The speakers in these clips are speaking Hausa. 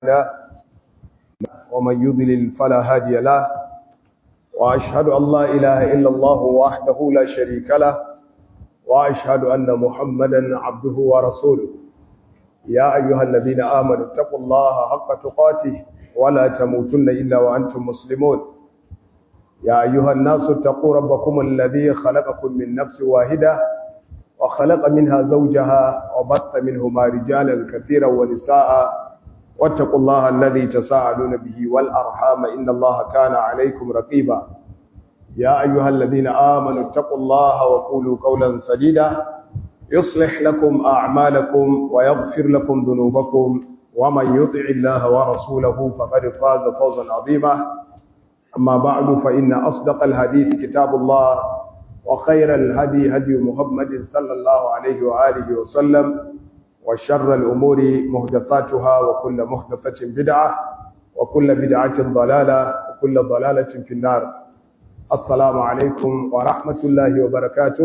له ومن يضلل فلا هادي له وأشهد أن لا إله إلا الله وحده لا شريك له وأشهد أن محمدا عبده ورسوله يا أيها الذين آمنوا اتقوا الله حق تقاته ولا تموتن إلا وأنتم مسلمون يا أيها الناس اتقوا ربكم الذي خلقكم من نفس واحدة وخلق منها زوجها وبث منهما رجالا كثيرا ونساء واتقوا الله الذي تساءلون به والأرحام إن الله كان عليكم رقيبا يا أيها الذين آمنوا اتقوا الله وقولوا قولا سديدا يصلح لكم أعمالكم ويغفر لكم ذنوبكم ومن يطع الله ورسوله فقد فاز فوزا عظيما أما بعد فإن أصدق الحديث كتاب الله وخير الهدي هدي محمد صلى الله عليه وآله وسلم وشر الأمور محدثاتها وكل محدثة بدعة وكل بدعة ضلالة وكل ضلالة في النار السلام عليكم ورحمة الله وبركاته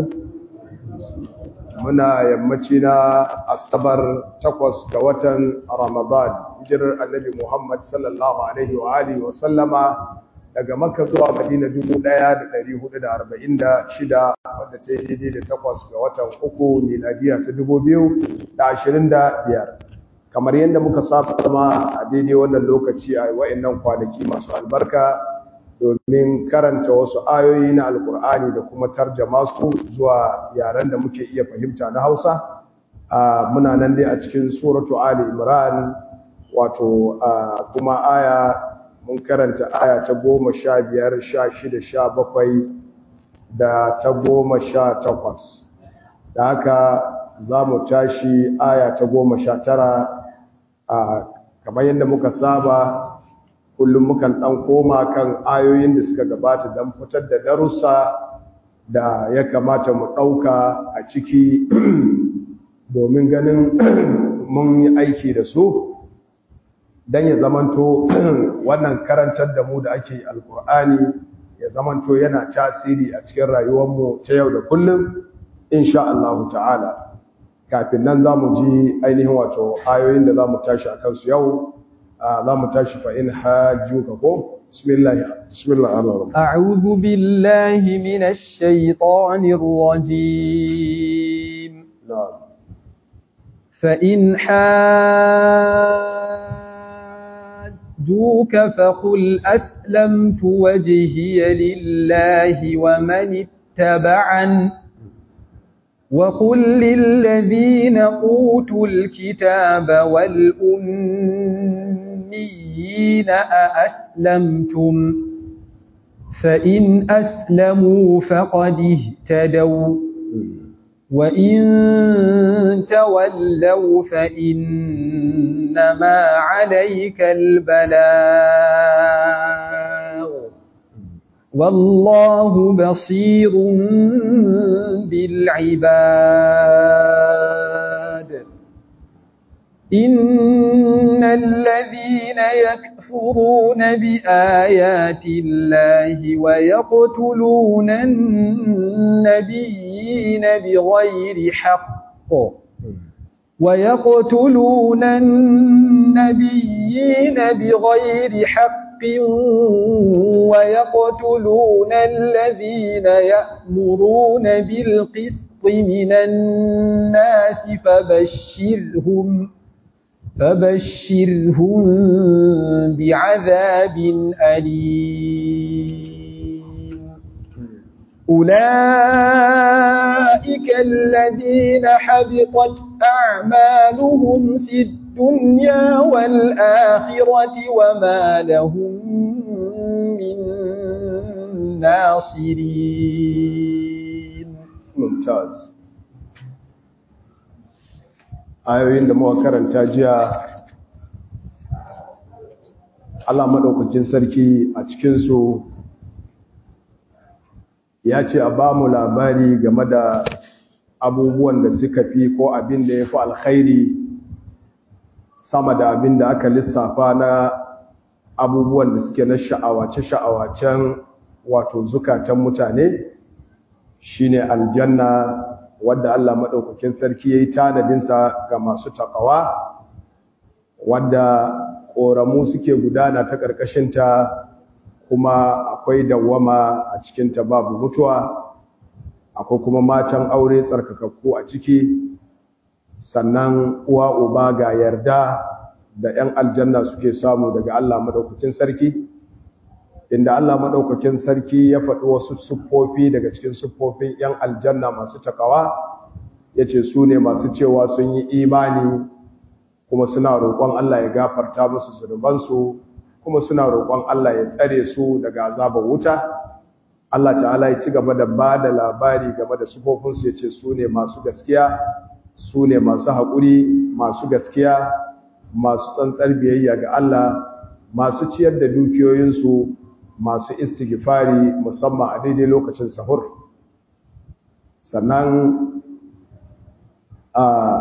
muna yammaci na asabar takwas ga watan ramadan hijirar annabi muhammad sallallahu alaihi wa alihi wa sallama daga makka zuwa madina 1446 wadda ta yi daidai da takwas ga watan uku miladiya ta 2025 kamar yadda muka saba zama a daidai wannan lokaci a wa'annan kwanaki masu albarka domin karanta wasu ayoyi na alkur'ani da kuma tarjama su zuwa yaren da muke iya fahimta na hausa muna nan dai a cikin suratu ali imran wato kuma aya mun karanta aya ta goma sha biyar sha shida sha bakwai da ta goma sha takwas da haka za mu tashi aya ta goma sha tara kamar yadda muka saba kullum mukan ɗan koma kan ayoyin da suka gabata don fitar da darussa da ya kamata mu ɗauka a ciki domin ganin mun yi aiki da su don ya zamanto wannan karantar da mu da ake alkur'ani ya zamanto yana tasiri a cikin rayuwarmu ta yau da kullum insha Allah ta'ala kafin nan za mu ji ainihin wato ayoyin da za mu tashi a kansu yau za mu tashi fa in hajjuka ko bismillah bismillah ar-rahman a'udhu billahi minash shaitanir rajim fa in hajjuka fa qul aslamtu wajhiya lillahi wa man ittaba'an وقل للذين أوتوا الكتاب والأميين أأسلمتم فإن أسلموا فقد اهتدوا وإن تولوا فإنما عليك البلاغ والله بصير بالعباد إن الذين يكفرون بآيات الله ويقتلون النبيين بغير حق ويقتلون النبيين بغير حق ويقتلون الذين يأمرون بالقسط من الناس فبشرهم فبشرهم بعذاب أليم أولئك الذين حبطت أعمالهم في الدنيا والآخرة وما لهم من ناصرين ممتاز ayoyin da muka karanta jiya Allah madaukakin sarki a cikin su ya ce a ba mu labari game da abubuwan da suka fi ko abin da ya fi alkhairi sama da abin da aka lissafa na abubuwan da suke na sha'awace-sha'awacen wato zukatan mutane shine aljanna wadda Allah maɗaukakin sarki ya yi tanadinsa ga masu taƙawa wadda ƙoramu suke gudana ta ƙarƙashinta kuma akwai dawwama a cikinta babu mutuwa akwai kuma matan aure tsarkakakku a ciki sannan uwa uba ga yarda da 'yan aljanna suke samu daga Allah madaukakin sarki inda Allah madaukakin sarki ya faɗi wasu siffofi daga cikin siffofin 'yan aljanna masu takawa yace su ne masu cewa sun yi imani kuma suna roƙon Allah ya gafarta musu zunubansu kuma suna roƙon Allah ya tsare su daga azabar wuta Allah ta'ala ya ci gaba da ba da labari game da sufofinsu ya ce su ne masu gaskiya su ne masu haƙuri masu gaskiya masu tsantsar biyayya ga Allah masu ciyar da dukiyoyinsu masu istighfari musamman a daidai lokacin sahur sannan a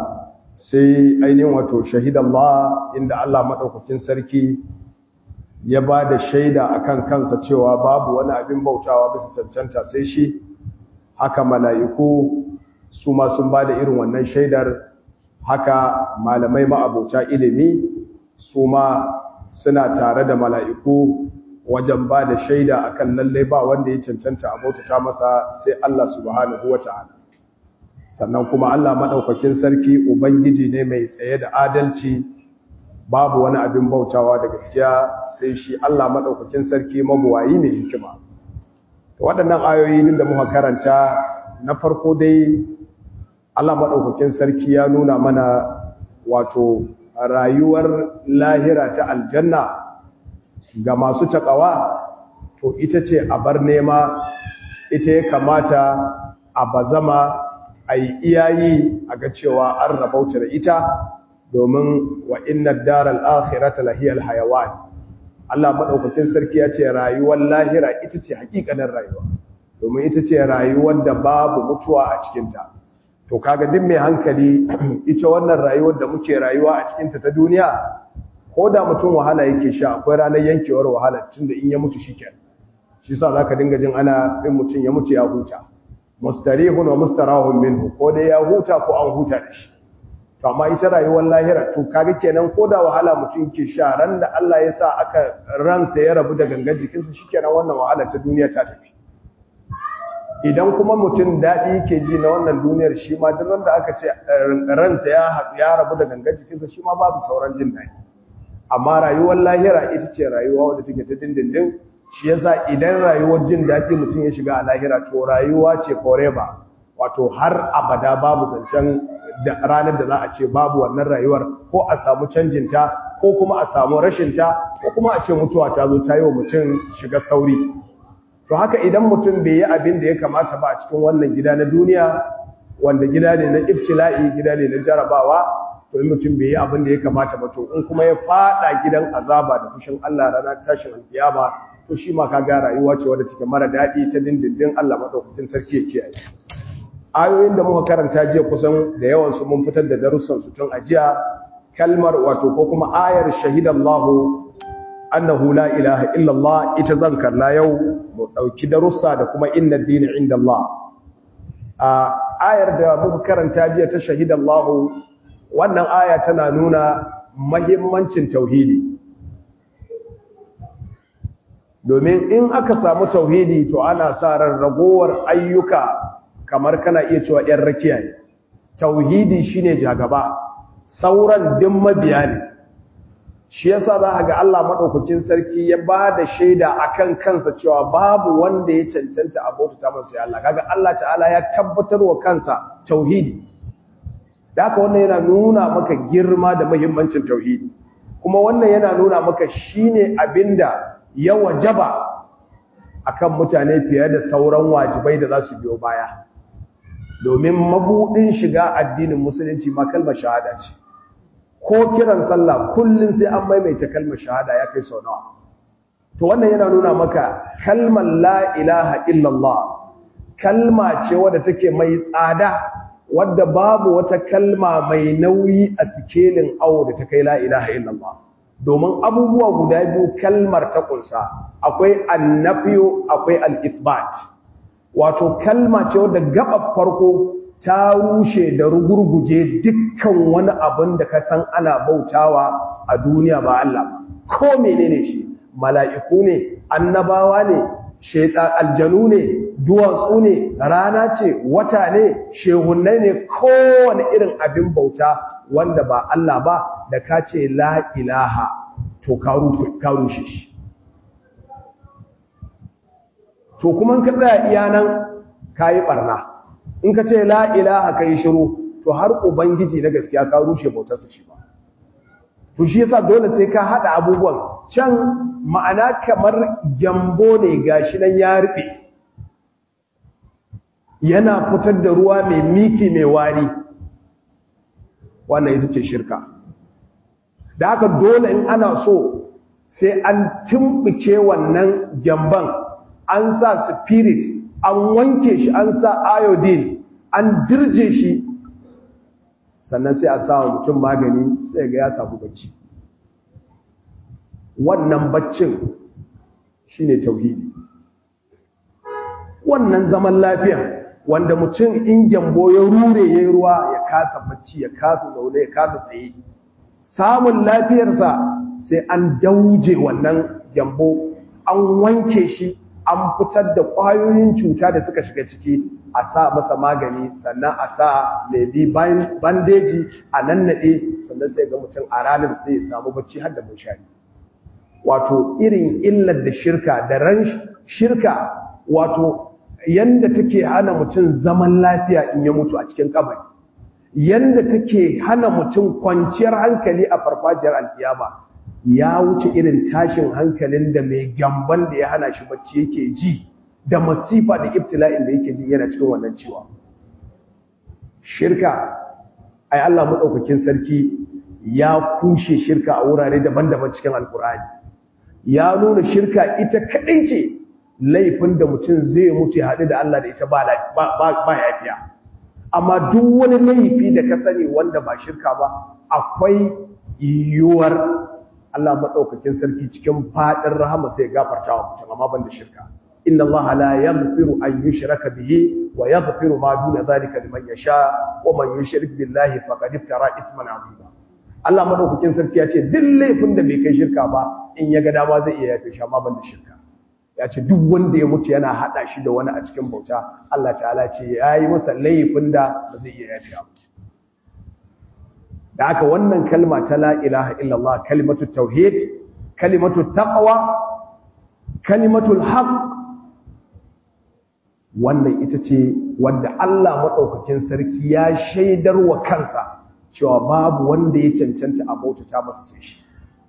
sai ainihin wato shahidallah inda Allah maɗaukakin sarki ya ba da shaida akan kansa cewa babu wani abin bautawa bisa cancanta sai shi haka mala'iku su ma sun ba da irin wannan shaidar haka malamai ma'abota ilimi su ma suna tare da mala'iku wajen ba da shaida akan lallai ba wanda ya cancanta a bautata masa sai Allah subhanahu wa ta'ala sannan kuma Allah maɗaukakin sarki Ubangiji ne mai tsaye da adalci babu wani abin bautawa da gaskiya sai shi Allah maɗaukakin sarki mabuwayi mai hikima waɗannan ayoyi da muka karanta na farko dai Allah maɗaukakin sarki ya nuna mana wato rayuwar lahira ta aljanna ga masu taƙawa to ita ce a bar nema ita ya kamata a bazama a yi iyayi a ga cewa an rabauta da ita domin wa inna daral akhirata lahiyal hayawan Allah madaukakin sarki ya ce rayuwar lahira ita ce hakikanin rayuwa domin ita ce rayuwar da babu mutuwa a cikinta to kaga duk mai hankali ita wannan rayuwar da muke rayuwa a cikinta ta duniya ko da mutum wahala yake sha akwai ranar yankewar wahala tunda in ya mutu shikenan shi yasa zaka dinga jin ana in mutum ya mutu ya huta mustarihun wa mustarahun minhu ko dai ya huta ko an huta da shi to amma ita rayuwar lahira to kaga kenan ko da wahala mutum ke sha ran da Allah ya sa aka ransa ya rabu da gangan jikinsa shikenan wannan wahala ta duniya ta tafi idan kuma mutum daɗi yake ji na wannan duniyar shi ma duk da aka ce ransa ya ya rabu da gangan jikinsa shi ma babu sauran jin daɗi amma rayuwar lahira ita ce rayuwa wadda take ta dindindin shi yasa idan rayuwar jin daɗi mutum ya shiga a lahira to rayuwa ce forever wato har abada babu zancen ranar da za a ce babu wannan rayuwar ko a samu canjinta ko kuma a samu rashinta ko kuma a ce mutuwa ta zo ta yi wa mutum shiga sauri to haka idan mutum bai yi abin da ya kamata ba a cikin wannan gida na duniya wanda gida ne na ibtila'i gida ne na jarabawa to in mutum bai yi abin da ya kamata ba to in kuma ya fada gidan azaba da fushin Allah ranar tashin alkiyama to shi ma kaga rayuwa ce wadda take mara daɗi ta dindindin Allah madaukakin sarki ya kiyaye ayoyin da muka karanta jiya kusan da yawan su mun fitar da darussan su tun ajiya kalmar wato ko kuma ayar shahidallahu annahu la ilaha illa Allah ita zan kalla yau mu dauki darussa da kuma inna ad-dina inda Allah a ayar da muka karanta jiya ta shahidallahu wannan aya tana nuna mahimmancin tauhidi domin in aka samu tauhidi to ana sa ran ragowar ayyuka kamar kana iya cewa ‘yan rakiya ne tauhidi shine jagaba sauran din mabiya ne shi yasa za a ga Allah maɗaukakin sarki ya ba da shaida akan kansa cewa babu wanda ya cancanta a bauta masa ya Allah kaga Allah ta'ala ya tabbatar wa kansa tauhidi da haka wannan yana nuna maka girma da muhimmancin tauhidi kuma wannan yana nuna maka shine abinda ya wajaba akan mutane fiye da sauran wajibai da za su biyo baya domin mabudin shiga addinin musulunci ma kalmar shahada ce ko kiran sallah kullun sai an maimaita kalmar shahada ya kai sau nawa to wannan yana nuna maka kalmar la ilaha illallah kalma ce wadda take mai tsada wadda babu wata kalma mai nauyi a sikelin awo da ta kai la ilaha illallah domin abubuwa guda biyu kalmar ta kunsa akwai annafiyo akwai al-ithbat wato kalma ce wadda gaba farko ta rushe da rugurguje dukkan wani abin da ka san ana bautawa a duniya ba Allah ba ko menene shi mala'iku ne annabawa ne shaitan aljanu ne duwatsu ne rana ce wata ne shehunnai ne kowane irin abin bauta wanda ba Allah ba da ka ce la ilaha to ka rushe shi to kuma ka tsaya iya nan ka yi ɓarna in ka ce la ilaha ka yi shiru to har ubangiji na gaskiya ka rushe bautarsa shi ba to shi yasa dole sai ka haɗa abubuwan can ma'ana kamar gyambo ne gashi nan ya rufe yana fitar da ruwa mai miki mai wari wannan ita ce shirka da haka dole in ana so sai an tumbuke wannan gyamban an sa spirit an wanke shi an sa iodine an dirje shi sannan sai a sa mutum magani sai ga ya samu bacci wannan baccin shine tauhidi wannan zaman lafiya wanda mutum in gyambo ya rure ya yi ruwa ya kasa bacci ya kasa zaune ya kasa tsaye samun lafiyarsa sai an dauje wannan gyambo an wanke shi an fitar da ƙwayoyin cuta da suka shiga ciki a sa masa magani sannan a sa maybe bandeji a nannaɗe sannan sai ga mutum a ranar sai ya samu bacci har da munshari wato irin illar da shirka da ran shirka wato yanda take hana mutum zaman lafiya in ya mutu a cikin kabari yanda take hana mutum kwanciyar hankali a farfajiyar alkiyama ya wuce irin tashin hankalin da mai gamban da ya hana shi bacci yake ji da masifa da ibtila'in da yake ji yana cikin wannan ciwa shirka ai Allah madaukakin sarki ya kushe shirka a wurare daban-daban cikin alkur'ani ya nuna shirka ita kadai ce laifin da mutum zai mutu ya haɗu da Allah da ita ba ba yafiya amma duk wani laifi da ka sani wanda ba shirka ba akwai yiwuwar Allah maɗaukakin sarki cikin faɗin rahama sai gafarta wa mutum amma ban da shirka inna Allah la yaghfiru an yushraka bihi wa yaghfiru ma duna zalika liman yasha wa man yushrik billahi faqad iftara ithman azima Allah maɗaukakin sarki ya ce duk laifin da bai kai shirka ba in ya ga dama zai iya yafe shi amma ban da shirka ya ce duk wanda ya mutu yana hada shi da wani a cikin bauta Allah ta'ala ce ya yi masa laifin da ba zai iya yafe ba da aka wannan kalma ta la ilaha illallah kalimatu tauhid kalimatu taqwa kalimatul haqq wannan ita ce wanda Allah madaukakin sarki ya shaidar wa kansa cewa babu wanda ya cancanta a bautata masa sai shi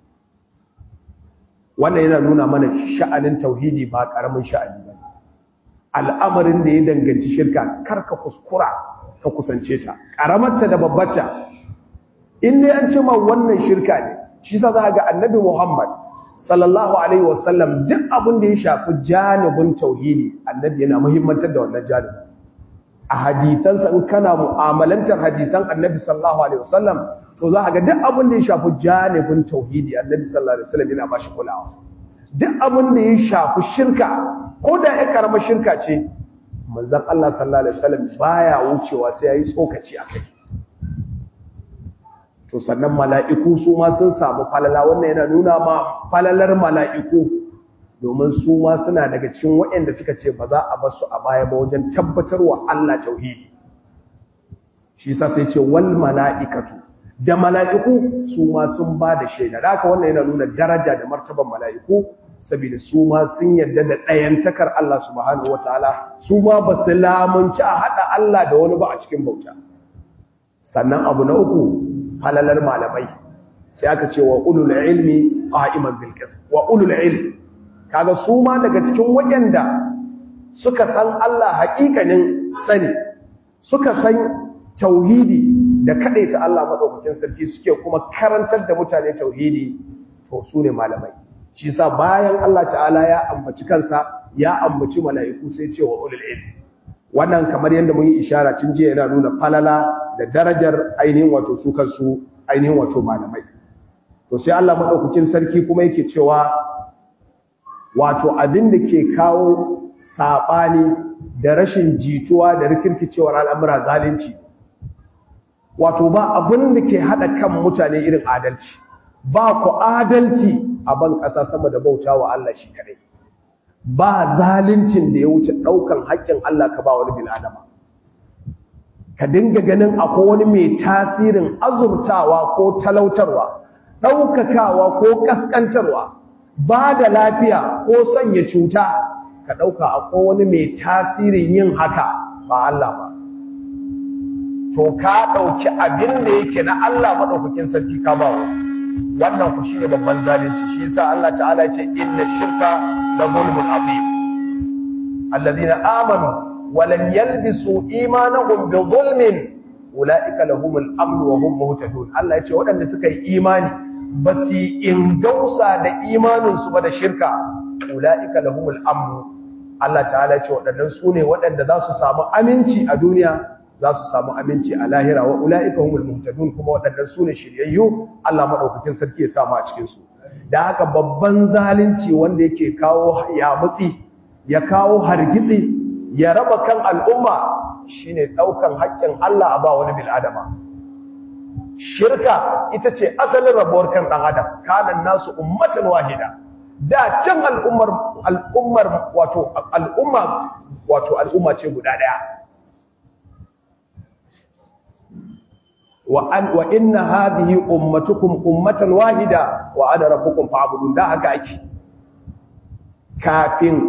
wannan yana nuna mana sha'anin tauhidi ba karamin sha'ani ba al'amarin da ya danganci shirka kar ka kuskura ka kusance ta karamarta da babbarta in dai an ce ma wannan shirka ne shi sa za ga annabi Muhammad sallallahu alaihi wasallam duk abin da ya shafi janibin tauhidi annabi yana muhimmantar da wannan janibin a hadisansa in kana mu'amalantar hadisan annabi sallallahu alaihi wasallam to za ga duk abin da ya shafi janibin tauhidi annabi sallallahu alaihi wasallam yana bashi kulawa duk abin da ya shafi shirka ko da ya karamar shirka ce manzon Allah sallallahu alaihi wasallam baya wucewa sai yayi tsokaci akai to sannan mala'iku su ma sun samu falala wannan yana nuna ma falalar mala'iku domin su ma suna daga cikin waɗanda suka ce ba za a bar su a baya ba wajen tabbatarwa Allah tauhidi shi yasa sai ce wal mala'ikatu da mala'iku su ma sun ba da shaida da haka wannan yana nuna daraja da martaban mala'iku saboda su ma sun yarda da ɗayantakar Allah subhanahu wataala su ma ba su lamunci a haɗa Allah da wani ba a cikin bauta sannan abu na uku halalar malamai sai aka ce wa ulul ilmi qa'iman bil qist wa ulul ilmi kaga su ma daga cikin waɗanda suka san Allah haƙiƙanin sani suka san tauhidi da ta Allah madaukakin sarki suke kuma karantar da mutane tauhidi to su ne malamai shi sa bayan Allah ta'ala ya ambaci kansa ya ambaci mala'iku sai ce wa ulul ilmi wannan kamar yadda mun yi ishara tun jiya yana nuna falala da darajar ainihin wato su kansu ainihin wato malamai to sai Allah madaukakin sarki kuma yake cewa wato abin da ke kawo sabani da rashin jituwa da rikirkicewar al'amura zalunci wato ba abin da ke hada kan mutane irin adalci ba ku adalci a ban ƙasa sama da bauta wa Allah shi kadai ba zalincin da ya wuce ɗaukan haƙƙin Allah ka ba wani bil'adama ka dinga ganin akwai wani mai tasirin azurtawa ko talautarwa ɗaukakawa ko ƙasƙantarwa ba da lafiya ko sanya cuta ka ɗauka akwai wani mai tasirin yin haka ba Allah ba to ka ɗauki abin da yake na Allah maɗaukakin sarki ka ba wannan ku shine babban zalunci shi yasa Allah ta'ala ya ce inna shirka la zulmun azim alladhina amanu wa lam yalbisu imanahum bi zulmin ulaika lahumul amn wa hum muhtadun Allah ya ce waɗanda suka yi imani ba su ingausa da imaninsu ba da shirka ulaika lahumul amn Allah ta'ala ya ce waɗannan su ne waɗanda za su samu aminci a duniya za su samu aminci a lahira wa ula'ika humul muhtadun kuma waɗannan su ne shiryayyu Allah maɗaukakin sarki ya samu a cikinsu da haka babban zalunci wanda yake kawo yamutsi ya kawo hargitsi ya raba kan al'umma shine ɗaukan haƙƙin Allah a ba wani bil'adama shirka ita ce asalin rabuwar kan ɗan adam kanan nasu ummatan wahida da can al'ummar al'ummar wato al'umma wato al'umma ce guda ɗaya wa an wa inna hadhihi ummatukum ummatan wahida wa ana rabbukum fa'budun da haka ake kafin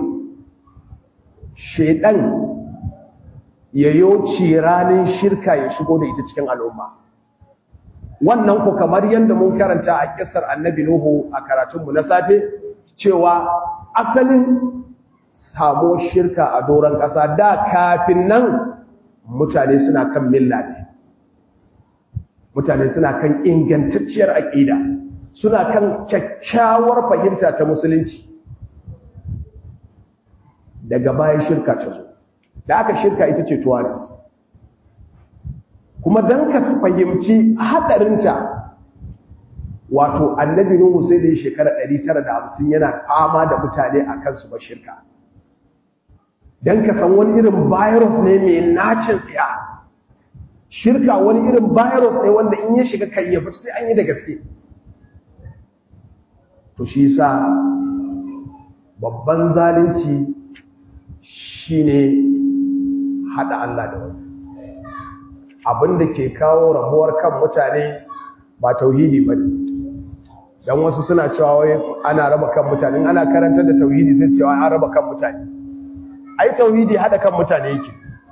shedan yayo ranin shirka ya shigo da ita cikin al'umma wannan ku kamar yanda mun karanta a kissar annabi nuhu a karatun mu na safe cewa asalin samo shirka a doron ƙasa da kafin nan mutane suna kan milla ne mutane suna kan ingantacciyar aƙida suna kan kyakkyawar fahimta ta musulunci daga bayan shirka ta zo da aka shirka ita ce tuwaris kuma don ka fahimci haɗarinta wato annabi nuhu sai da ya shekara 950 yana fama da mutane a kansu ba shirka don ka san wani irin virus ne mai nacin tsiya shirka wani irin virus ne wanda in ya shiga kan ya fita sai an yi da gaske to shi sa babban zalunci shine hada Allah da wani abinda ke kawo rabuwar kan mutane ba tauhidi ba dan wasu suna cewa wai ana raba kan mutane ana karantar da tauhidi sai cewa an raba kan mutane ai tauhidi hada kan mutane yake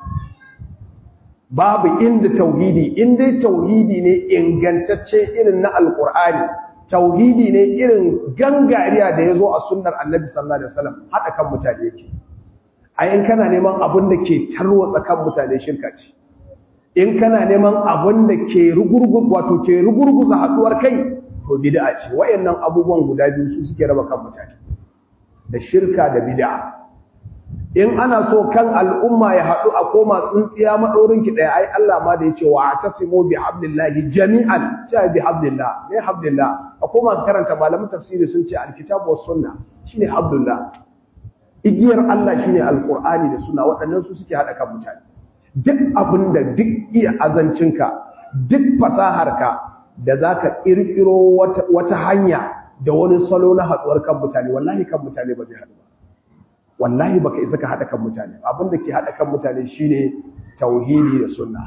babu inda tauhidi in dai tauhidi ne ingantacce irin na alkur'ani tauhidi ne irin gangariya da ya zo a sunnar annabi sallallahu alaihi wasallam haɗa kan mutane yake ai in kana neman abin da ke tarwatsa kan mutane shirka ce in kana neman abin da ke rugurguz wato ke rugurguza haɗuwar kai to bid'a ce wayannan abubuwan guda biyu su suke raba kan mutane da shirka da bid'a in ana so kan al'umma ya haɗu a koma tsintsiya maɗaurinki ɗaya ai Allah ma da ya ce wa ta simo bi hablillahi jami'an cewa bi hablillah ne hablillah a koma karanta malamin tafsiri sun ce alkitabu was sunna shine hablillah igiyar Allah shine alqur'ani da sunna waɗannan su suke haɗa kan mutane duk abinda duk iya azancinka duk fasaharka da zaka kirkiro wata wata hanya da wani salo na haɗuwar kan mutane wallahi kan mutane ba zai haɗu ba wallahi baka isa ka hada kan mutane abinda ke hada kan mutane shine tauhidi da sunna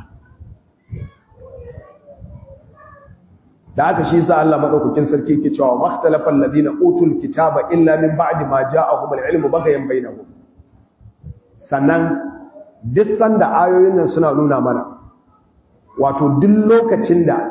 da aka shi sa Allah madaukakin sarki yake cewa makhtalafal ladina utul kitaba illa min ba'di ma ja'ahum al-ilmu bagayan bainahum sannan duk sanda ayoyin nan suna nuna mana wato duk lokacin da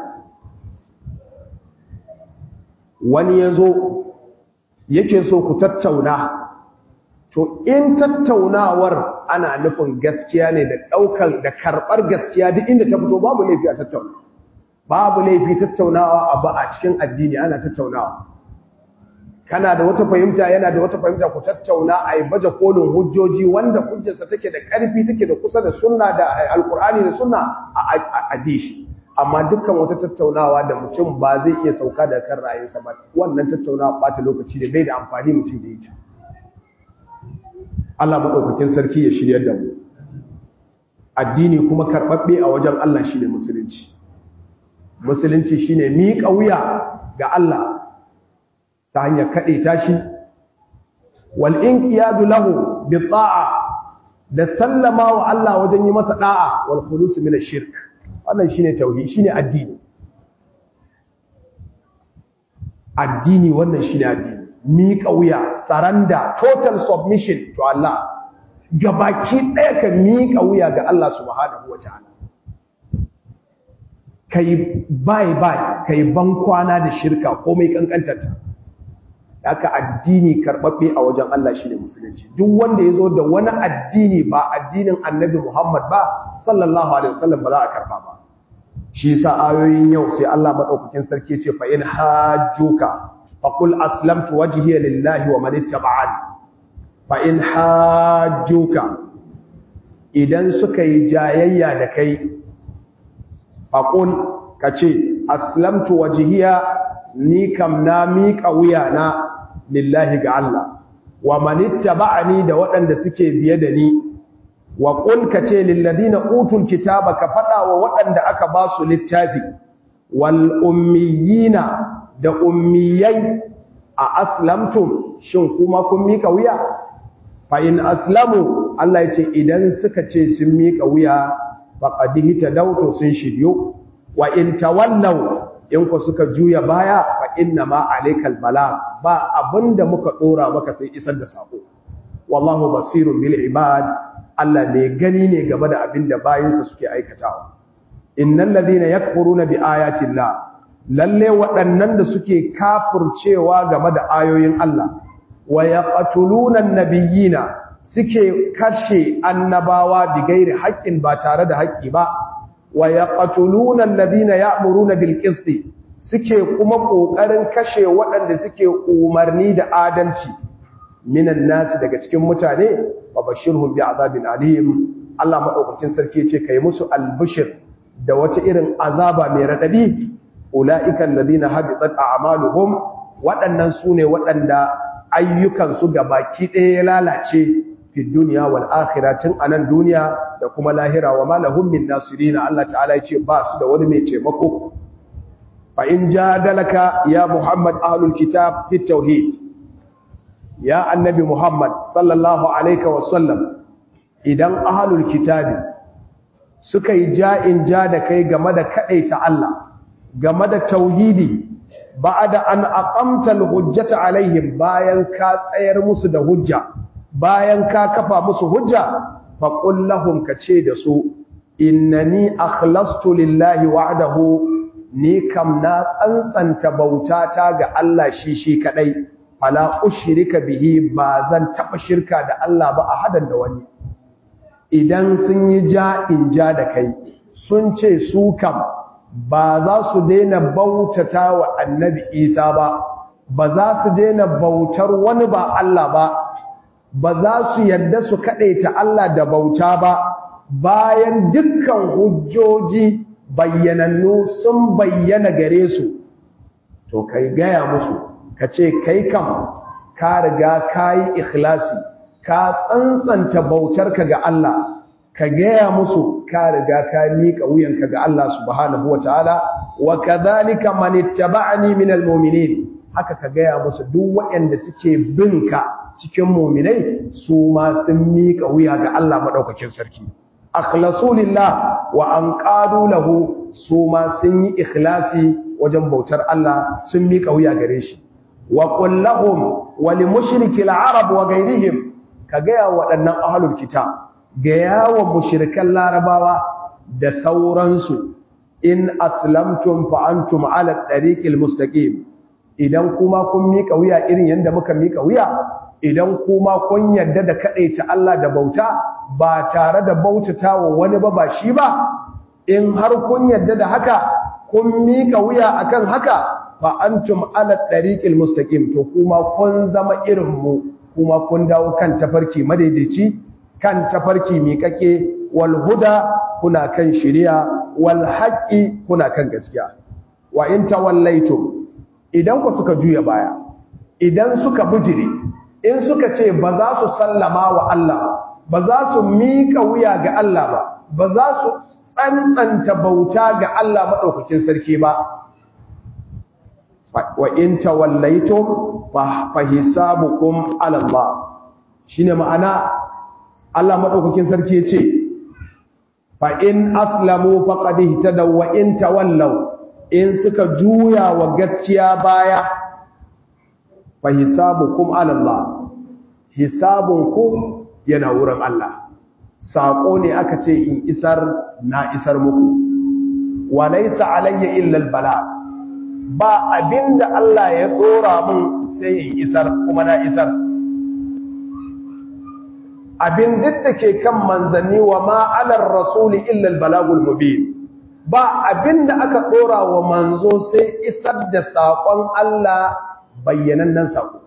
wani yazo yake so ku tattauna to in tattaunawar ana nufin gaskiya ne da ɗaukar da karɓar gaskiya duk inda ta fito babu laifi a tattauna babu laifi tattaunawa a ba a cikin addini ana tattaunawa kana da wata fahimta yana da wata fahimta ku tattauna a yi baje kolin hujjoji wanda hujjarsa take da ƙarfi take da kusa da sunna da alkur'ani da sunna a adishi amma dukkan wata tattaunawa da mutum ba zai iya sauka da kan ra'ayinsa ba wannan tattaunawa ɓata lokaci da bai da amfani mutum da ita Allah maɗaukakin sarki ya shiryar da mu addini kuma karɓaɓɓe a wajen Allah shi ne musulunci musulunci shi ne miƙa wuya ga Allah ta hanyar kaɗe tashi wal inqiyadu lahu bi ta'a da sallama wa Allah wajen yi masa da'a wal khulus min ash-shirk wannan shine tauhid shine addini addini wannan shine addini miƙa wuya saranda total submission to Allah gabaki ɗaya ka miƙa wuya ga Allah subhanahu wataala kai bai bai kai ban kwana da shirka komai kankantarta haka addini karbabbe a wajen Allah shine musulunci duk wanda yazo da wani addini ba addinin Annabi Muhammad ba sallallahu alaihi wasallam ba za a karba ba shi yasa ayoyin yau sai Allah madaukakin sarki ce fa in hajjuka faqul aslamtu wajhiya lillahi wa man ittaba'ani fa in hajjuka idan suka yi jayayya da kai faqul kace aslamtu wajhiya ni kam na miƙa wuyana lillahi ga Allah wa manitta ba'ani da waɗanda suke biye da ni wa qul kace lil ladina utul kitaba ka fada wa waɗanda aka ba su littafi wal ummiyina da ummiyai a aslamtum shin kuma kun miƙa wuya fa in aslamu Allah ya ce idan suka ce sun miƙa wuya faqad hitadawtu sun shiryo wa in tawallaw in ku suka juya baya fa inna ma alaikal bala ba abinda muka dora maka sai isar da sako wallahu basirun bil ibad Allah ne gani ne game da abinda bayinsa suke aikatawa innal ladina yakfuruna bi ayati llah lalle waɗannan da suke kafircewa game da ayoyin Allah wa yaqtuluna an-nabiyina suke kashe annabawa bi gairi haƙƙin ba tare da haƙƙi ba wa yaqtuluna alladhina ya'muruna bil qisti suke kuma kokarin kashe waɗanda suke umarni da adalci minan nasi daga cikin mutane wa bashirhum bi azabin alim Allah madaukakin sarki ce kai musu albishir da wata irin azaba mai radadi ulaika alladhina habitat a'maluhum waɗannan sune waɗanda ayyukan su gabaki ɗaya ya lalace fi duniya wal akhiratin anan duniya da kuma lahira wa malahum min nasirina Allah ta'ala ya ce ba su da wani mai taimako fa in jadalaka ya Muhammad ahlul kitab fi tauhid ya annabi Muhammad sallallahu alaihi wa sallam idan ahlul kitabi suka yi ja'in ja da kai game da kadaita Allah game da tauhidi ba'da an aqamta al-hujjata alaihim bayan ka tsayar musu da hujja bayan ka kafa musu hujja faƙul lahum ka ce da su innani akhlastu lillahi wa'dahu ni kam na tsantsanta bautata ga Allah shi shi kadai fala ushrika bihi ba zan taba shirka da Allah ba a hadan da wani idan sun yi ja in ja da kai sun ce su kam ba za su daina bautata wa annabi Isa ba ba za su daina bautar wani ba Allah ba ba za su yadda su kaɗaita Allah da bauta ba bayan dukkan hujjoji bayyanannu sun bayyana gare su to kai gaya musu ka ce kai kam ka riga ka yi ikhlasi ka tsantsanta bautarka ga Allah ka gaya musu ka riga ka miƙa wuyanka ga Allah subhanahu wataala wa kadhalika man ittaba'ani minal mu'minin haka ka gaya musu duk waɗanda suke binka cikin muminai su ma sun miƙa wuya ga Allah maɗaukakin sarki. Akhlasu lillah wa an ƙadu lahu su ma sun yi ikhlasi wajen bautar Allah sun miƙa wuya gare shi. Wa ƙullahum wa li mushriki arab wa gairihim ka gaya waɗannan ahlul kitab gaya wa mushrikan larabawa da sauransu in aslamtum fa antum ala tariqil mustaqim idan kuma kun miƙa wuya irin yadda muka miƙa wuya idan kuma kun yarda da ta Allah da bauta ba tare da bautata wa wani ba ba shi ba in har kun yarda da haka kun mika wuya akan haka fa antum ala tariqil mustaqim to kuma kun zama irin mu kuma kun dawo kan tafarki madaidaici kan tafarki miƙaƙe wal huda kuna kan shari'a wal haqqi kuna kan gaskiya wa in tawallaitum idan ku suka juya baya idan suka bujire in suka ce ba za su sallama wa Allah ba za su miƙa wuya ga Allah ba ba za su tsantsanta bauta ga Allah maɗaukakin sarki ba wa in tawallaitum fa hisabukum ala Allah shine ma'ana Allah madaukakin sarki yace fa in aslamu faqad ihtadaw wa in tawallaw in suka juya wa gaskiya baya fa hisabukum ala Allah hisabunkum yana wurin Allah sako ne aka ce in isar na isar muku wa laysa alayya illa albala ba abinda Allah ya dora min sai in isar kuma na isar abin duk da ke kan manzanni wa ma alar rasuli illa albalagul mubin ba abinda aka dora wa manzo sai isar da sakon Allah bayyanannen sako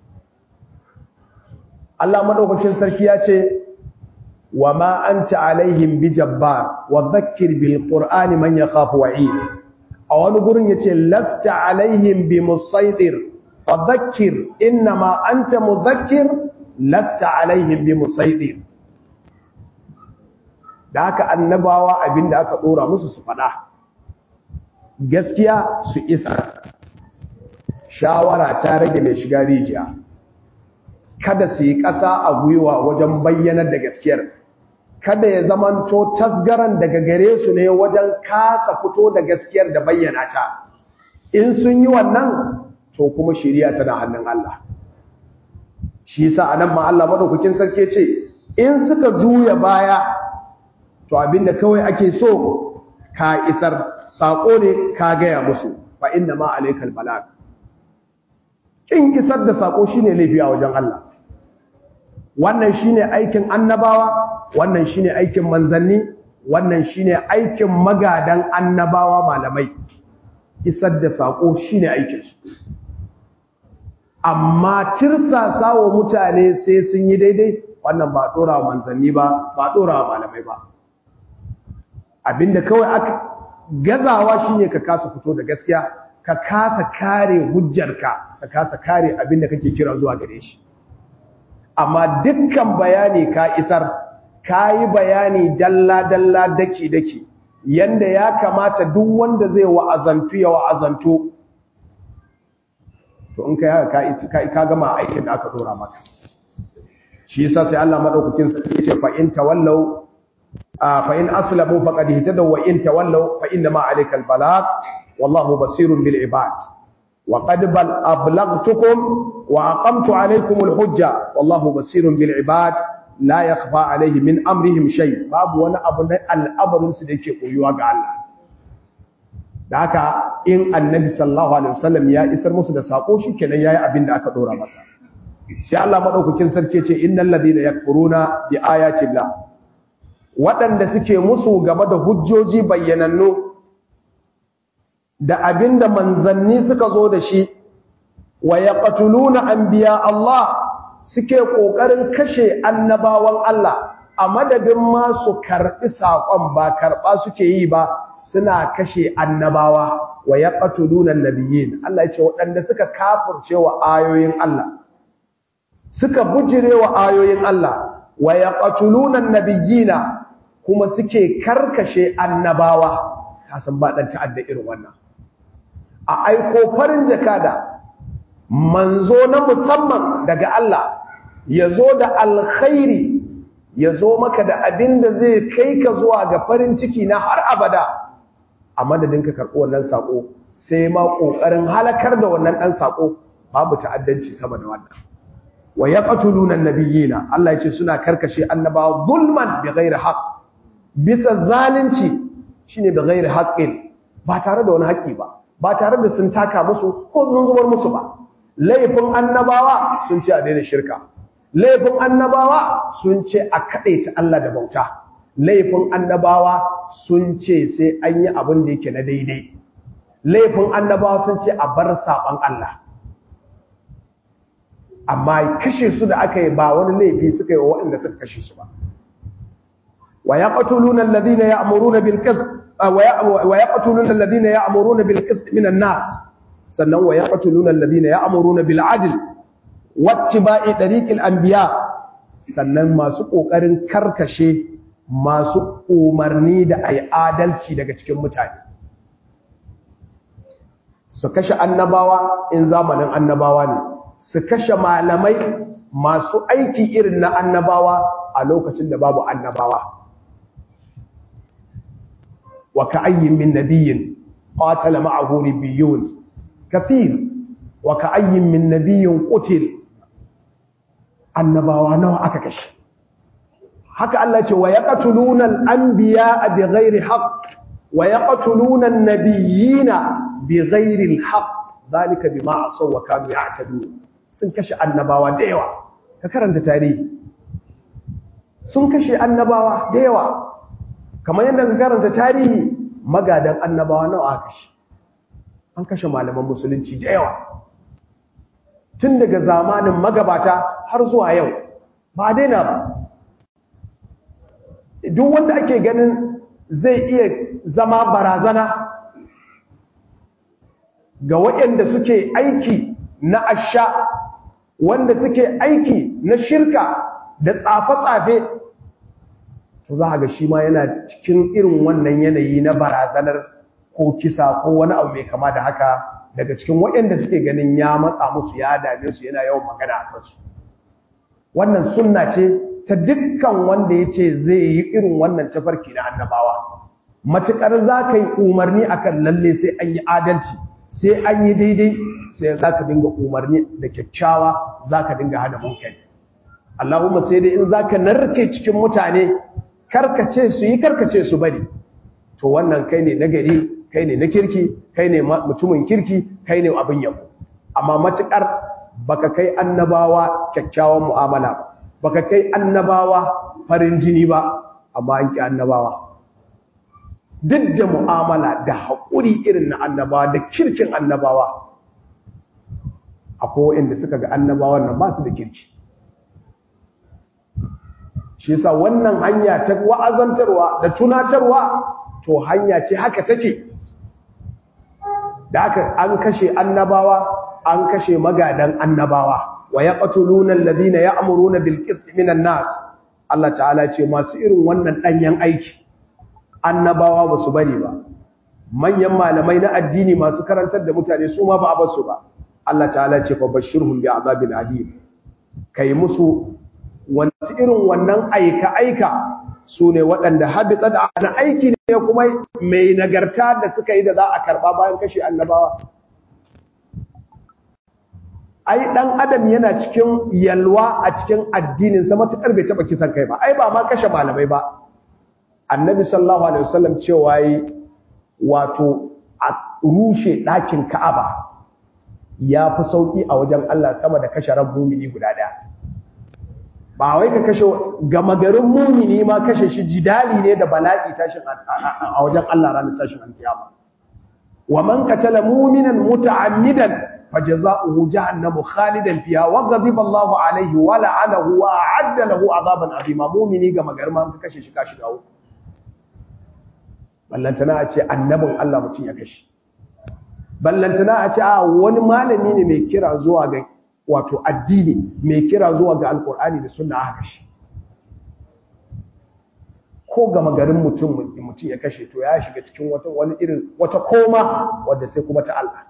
Allah madaukakin sarki ya ce wa ma anta alaihim bijabbar wa dhakkir bil qur'ani man yakhafu wa'id a wani gurin yace lasta alaihim bimusaitir fa dhakkir inma anta mudhakkir lasta alaihim bimusaitir da haka annabawa abinda aka dora musu su fada gaskiya su isa shawara ta rage mai shiga rijiya kada su yi ƙasa a gwiwa wajen bayyanar da gaskiyar kada ya zamanto tasgaran daga gare su ne wajen kasa fito da gaskiyar da bayyana ta in sun yi wannan to kuma shiriya tana hannun Allah shi yasa anan ma Allah madaukakin sarki ce in suka juya baya to abinda kawai ake so ka isar sako ne ka gaya musu fa inna ma alaikal balag kin isar da sako shine laifi a wajen Allah wannan shine aikin annabawa wannan shine aikin manzanni wannan shine aikin magadan annabawa malamai isar da sako shine aikin su amma tirsasa wa mutane sai sun yi daidai wannan ba dora manzanni ba ba dora malamai ba abinda kawai aka gazawa shine ka kasa fito da gaskiya ka kasa kare hujjarka ka kasa kare abinda kake kira zuwa gare shi amma dukkan bayani ka isar ka yi bayani dalla-dalla daki-daki yanda ya kamata duk wanda zai wa'azantu ya wa'azantu to in ka yaka ka gama aikin da aka dora maka shi yasa sai Allah madaukakin sarki yace fa in tawallaw fa in aslamu faqad ihtadaw wa in tawallaw fa inna ma alayka albalag wallahu basirun bil ibad wa qad bal ablaghtukum wa aqamtu alaykum alhujja wallahu basirun bil ibad la yakhfa alayhi min amrihim shay babu wani abu na al'amarin su da yake koyuwa ga Allah da haka in annabi sallallahu alaihi wasallam ya isar musu da sako shikenan yayi abin da aka dora masa sai Allah madaukakin sarki ce innal ladina yakfuruna bi ayati llah waɗanda suke musu game da hujjoji bayyanannu da abinda manzanni suka zo da shi wa yaqtuluna anbiya Allah suke kokarin kashe annabawan Allah a madadin ma su karɓi saƙon ba karɓa suke yi ba suna kashe annabawa wa ya ƙatulunan nabiyin Allah ya ce waɗanda suka kafurce wa ayoyin Allah suka bujire wa ayoyin Allah wa ya ƙatulunan nabiyina kuma suke karkashe annabawa kasan ba ɗan ta'adda irin wannan a aiko farin jakada manzo na musamman daga Allah ya zo da alkhairi ya zo maka da abin da zai kai ka zuwa ga farin ciki na har abada a madadin ka karɓi wannan saƙo sai ma ƙoƙarin halakar da wannan ɗan saƙo babu ta'addanci sama da wannan wa ya ƙatulunan nabiyina Allah ya ce suna karkashe annabawa zulman bi ghairi haqq bisa zalunci shine bi ghairi haqqin ba tare da wani haƙƙi ba ba tare da sun taka musu ko sun zubar musu ba laifin annabawa sun ce a daina shirka laifin annabawa sun ce a kaɗaita Allah da bauta laifin annabawa sun ce sai an yi abin da yake na daidai laifin annabawa sun ce a bar saɓan Allah amma kashe su da aka yi ba wani laifi suka yi wa waɗanda suka kashe su ba wa ya ƙatuluna alladhina ya'muruna bil qist wa ya ƙatuluna alladhina ya'muruna bil qist minan nas sannan wa ya ƙatuluna alladhina ya'muruna bil adl wattiba'i dariqil anbiya sannan masu kokarin karkashe masu umarni da ai adalci daga cikin mutane su kashe annabawa in zamanin annabawa ne su kashe malamai masu aiki irin na annabawa a lokacin da babu annabawa wa ka'ayyin min nabiyyin qatala ma'ahu ribbiyun kathir wa ka'ayyin min nabiyyin qutil annabawa nawa aka kashe haka Allah ce wa yaqtuluna al-anbiya'a bighairi haqq wa yaqtuluna an-nabiyyina bighairi al-haqq dhalika bima asaw wa kanu ya'tadun sun kashe annabawa da yawa ka karanta tarihi sun kashe annabawa da yawa kamar yadda ka karanta tarihi magadan annabawa nawa aka kashe an kashe malaman musulunci da yawa tun daga zamanin magabata har zuwa yau ba daina ba duk wanda ake ganin zai iya zama barazana ga waɗanda suke aiki na asha wanda suke aiki na shirka da tsafe-tsafe to za a ga shi ma yana cikin irin wannan yanayi na barazanar ko kisa ko wani abu mai kama da haka daga cikin waɗanda suke ganin ya matsa musu ya dame su yana yawan magana a kansu wannan sunna ce ta dukkan wanda ya ce zai yi irin wannan tafarki na annabawa matuƙar za ka yi umarni akan lalle sai an yi adalci sai an yi daidai sai za ka dinga umarni da kyakkyawa za ka dinga hada munkari Allahumma sai dai in za ka narke cikin mutane karkace su yi karkace su bari to wannan kai ne na gari kai ne na kirki kai ne mutumin kirki kai ne abin yabo amma matukar baka kai annabawa kyakkyawan mu'amala ba baka kai annabawa farin jini ba amma an ki annabawa duk da mu'amala da haƙuri irin na annabawa da kirkin annabawa akwai waɗanda suka ga annabawan nan ba su da kirki shi yasa wannan hanya ta wa'azantarwa da tunatarwa to hanya ce haka take da haka an kashe annabawa an kashe magadan annabawa wa yaqtuluna alladhina ya'muruna bil qisti minan nas Allah ta'ala ce masu irin wannan danyen aiki annabawa ba su bari ba manyan malamai na addini masu karantar da mutane su ma ba a basu ba Allah ta'ala ce fa bashirhum bi azabin alim kai musu wasu irin wannan aika-aika su ne waɗanda habita da ana aiki ne kuma mai nagarta da suka yi da za a karɓa bayan kashe annabawa ai ɗan adam yana cikin yalwa a cikin addininsa matuƙar bai taɓa kisan kai ba ai ba ma kashe malamai ba annabi sallallahu alaihi wasallam cewa yi wato a rushe ɗakin ka'aba ya fi sauƙi a wajen Allah sama da kashe ran mumini guda ɗaya ba wai ka kashe gama garin mumini ma kashe shi jidali ne da bala'i tashin a wajen Allah ranar tashin alkiyama wa man qatala mu'minan muta'ammidan fajaza'uhu jahannamu khalidan fiha wa ghadiba Allahu alayhi wa la'anahu wa a'adda lahu 'adaban 'azima mu'mini gama garin ma ka kashe shi ka shiga uku ballantana a ce annabin Allah mutum ya kashe ballantana a ce a wani malami ne mai kira zuwa ga wato addini mai kira zuwa ga alkur'ani da sunna aka kashe ko gama garin mutum mutum ya kashe to ya shiga cikin wata wani irin wata koma wadda sai kuma ta Allah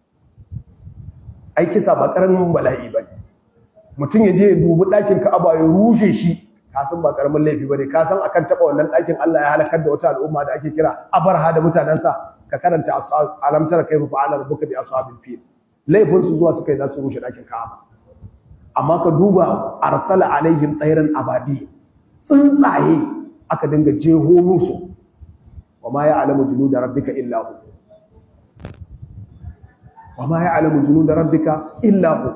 ai kisa ba karamin bala'i bane mutum ya je ya dubi ɗakin Ka'aba ya rushe shi ka san ba karamin laifi bane ka san akan taba wannan ɗakin Allah ya halakar da wata al'umma da ake kira Abarha da mutanansa ka karanta alam tara kayfa fa'ala rabbuka bi ashabil fil laifin su zuwa suka yi za su rushe ɗakin Ka'aba amma ka duba arsala alaihim tsairan ababi tsuntsaye aka dinga jeho musu wa ma ya'lamu junuda rabbika illa hu wa ma ya'lamu junuda rabbika illa hu